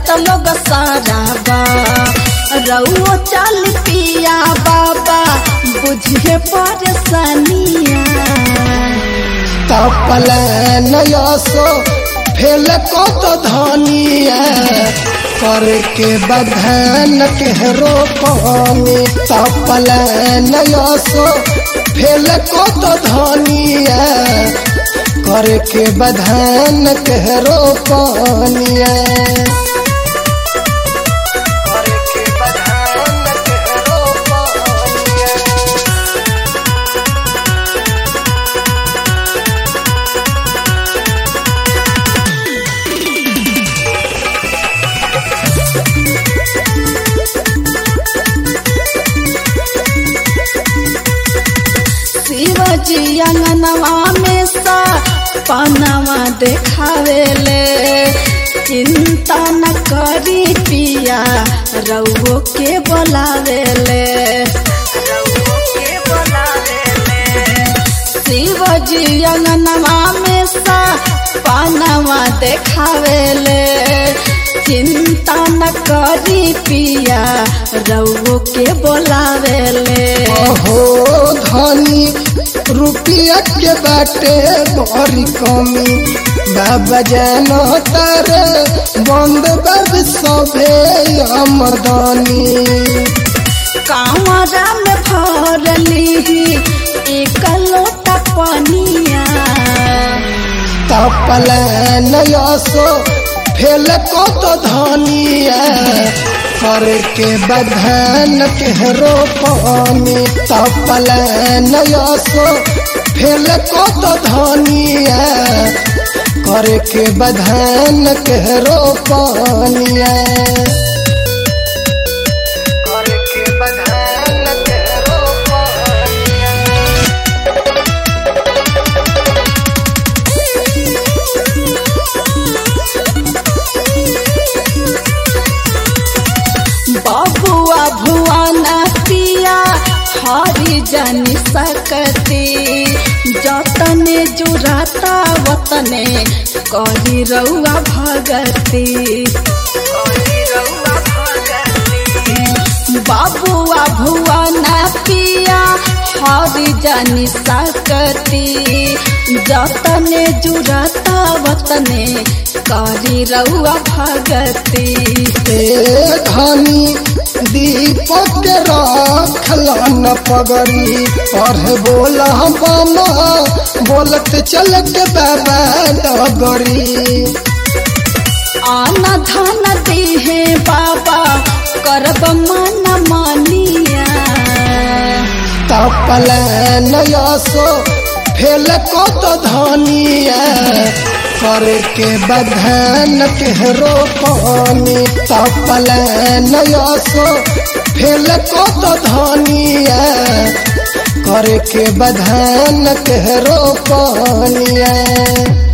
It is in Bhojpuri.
जात लोग सारा बा रउओ चल पिया बाबा बुझे परेशानिया तपल नयसो फेल को तो धनिया करके बधन के रोपनी तपल नयसो फेल को तो धनिया करके बधन के रोपनिया करके बधन के रोपनिया शिवजी अंगनवा में सा पनवा देखावेले चिंता न करी पिया रउओ के बोलावेले शिवजी अंगनवा में सा पनवा देखावेले चिंता न करी पिया रउओ के बोलावेले हो धनी रुपया के बाटे बड़ी कमी बाबा जानो तार बंद बब सभे आमदनी कांवरा में भरली एक लोटा पनिया तपल नयसो फेल को तो धनिया करके बधन के रोपनी तपल नयसो फेल को तो धनिया करके बधन के रोपनिया करके बधन के रोपनिया बबुआ भुआना पिया हरी जानी सकती जतने जुराता वतने करी रउआ भगती बाबुआ भुआना पिया हरी जानी सकती जतने जुराता वतने करी रउआ भगती ए धनी दीपक रखल न पगड़ी पढ़ बोला बामा बोलत चल के बाबा डगरी आना धान दिहे बाबा करब मन मानिया तपल नयसो फेल को तो धनिया करके बधन के रोपनी तपल नयसो फेल को तो धनिया करके बधन के रोपनिया